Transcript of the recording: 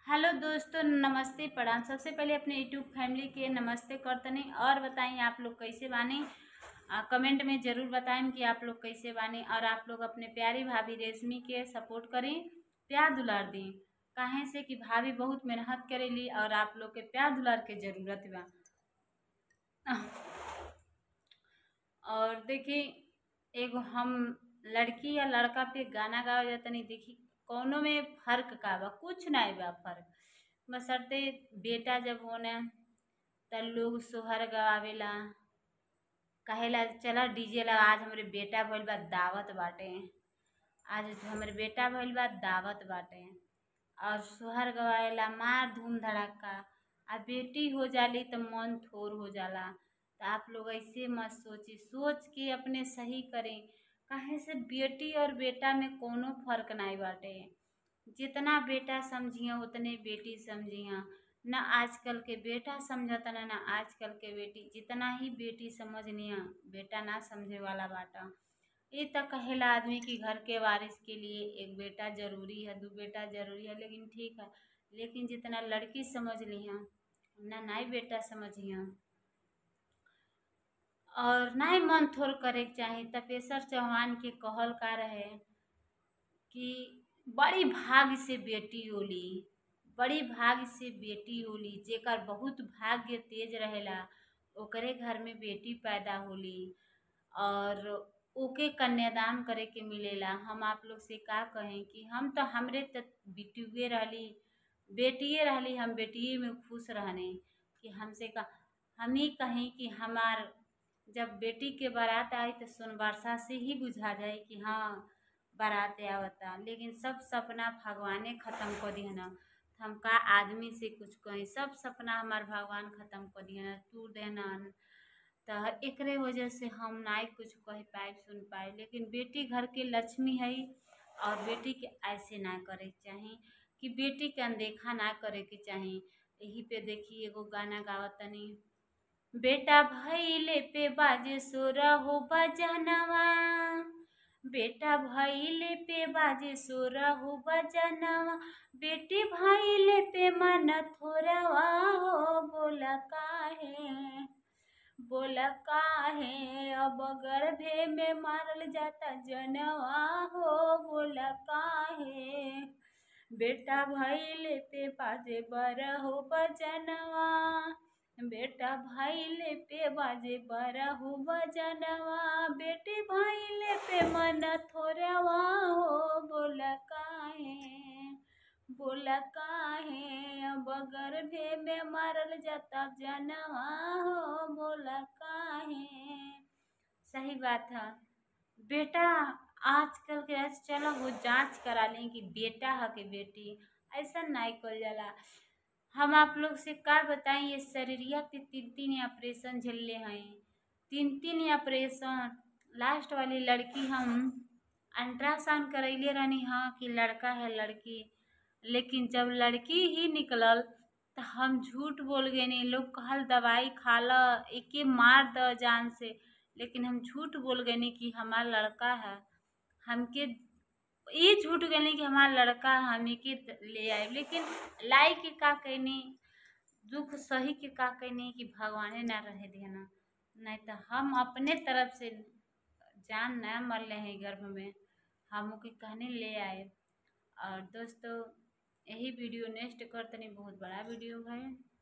hello दोस्तों नमस्ते प्रणाम सबसे पहले अपने यूट्यूब फैमिली के नमस्ते करतनी और बताएं आप लोग कैसे बानी आ, कमेंट में ज़रूर बताएं कि आप लोग कैसे बानी और आप लोग अपने प्यारी भाभी रेशमी के सपोर्ट करें प्यार दुलार दें काहे से कि भाभी बहुत मेहनत करेली और आप लोग के प्यार दुलार के ज़रूरत बा और देखी एगो हम लड़की या लड़का पे गाना गावा जातनी देखी कौनो में फर्क का बा कुछ नहीं बा फर्क बसरते बेटा जब होने त लोग सोहर गवावेला कहेला चला डीजे लगा आज हमरे बेटा भइल बा दावत बाटे आज हमरे बेटा भइल बा दावत बाटे और सोहर गवावेला मार धूम धड़ाका आ बेटी हो जाली तो मन थोर हो जाला तो आप लोग ऐसे मत सोची सोच के अपने सही करें काहे से बेटी और बेटा में कोनो फर्क नहीं बाटे जितना बेटा समझिया उतने बेटी समझिया न आजकल के बेटा समझता न न आजकल के बेटी जितना ही बेटी समझनिया बेटा ना समझे वाला बाटा ये तक कहेला आदमी की घर के वारिस के लिए एक बेटा जरूरी है दो बेटा जरूरी है लेकिन ठीक है लेकिन जितना लड़की समझ लिया ना नाई बेटा समझिया और नाई मन थोर करे के चाही तपेश्वर चौहान के कहल का रहे कि बड़ी भाग से बेटी होली बड़ी भाग से बेटी होली जेकर बहुत भाग्य तेज रहेला ओकरे घर में बेटी पैदा होली और ओके कन्यादान करे के मिलेला हम आप लोग से का कहें कि हम तो हमरे तो बेटिए रहली बेटिए रहली हम बेटिए में खुश रहने कि हमसे का हम ही कहें कि हमार जब बेटी के बारात आई तो सोनबरसा से ही बुझा जाए कि हाँ बारात आवता लेकिन सब सपना भगवाने ख़त्म कर दिया ना हम का आदमी से कुछ कहीं सब सपना हमार भगवान ख़त्म कर दिया ना तू देना तो एकरे वजह से हम नाई कुछ कह पाए सुन पाए लेकिन बेटी घर के लक्ष्मी है और बेटी के ऐसे ना करे के चाही कि बेटी के अनदेखा ना करे के चाही यही पे देखी एगो गाना गावतनी बेटा भैले पे बाजे सोरा हो बजनवा बेटा भैले पे बाजे सोरा हो बजनवा बेटी भैले पे मन थोरवा हो बोला काहे बोला काहे अब गर्भे में मारल जाता जनवा हो बोला काहे बेटा भैले पे बाजे बर हो बजनवा बेटा भाईले पे बाजे बरा हो बजनवा बेटे भाईले पे मन थोरवा हो बोला काहे बोला काहे अब गर्भे में मारल जाता जनवा हो बोला काहे सही बात है बेटा आजकल के आज चलो वो जांच करा लें कि बेटा है कि बेटी ऐसा नहीं कल जाला हम आप लोग से का बताएं ये शरीरिया पे तीन तीन ऑपरेशन झेलले हैं तीन तीन ऑपरेशन लास्ट वाली लड़की हम अल्ट्रासाउंड करैले रहनी हाँ कि लड़का है लड़की लेकिन जब लड़की ही निकलल तो हम झूठ बोल गए नहीं लोग कहल दवाई खा ल एके मार द जान से लेकिन हम झूठ बोल गए नहीं कि हमारा लड़का है हमके ये झूठ गए कि हमारा लड़का हमें के ले आए लेकिन लाई के का कहनी दुख सही के का कहनी कि भगवाने ना रहे देना नहीं तो हम अपने तरफ से जान न मर रहे हैं गर्भ में हम के कहने ले आए और दोस्तों यही वीडियो नेक्स्ट करतनी बहुत बड़ा वीडियो है